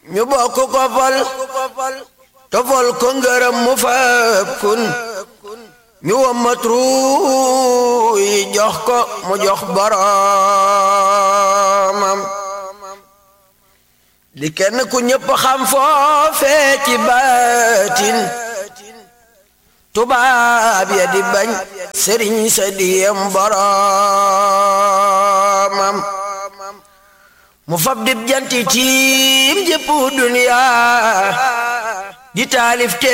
ñu bokk ko fal tofal ko ngërëm mu fab kun ñu wammat ruu yi jox ko mu jox boroomam di kenn ku ñëpp xam foofee ci baatin tubaab ya di bañ sëriñ sa diyem boroomam mu fab dib janti tiim jëpp duniya di taalif te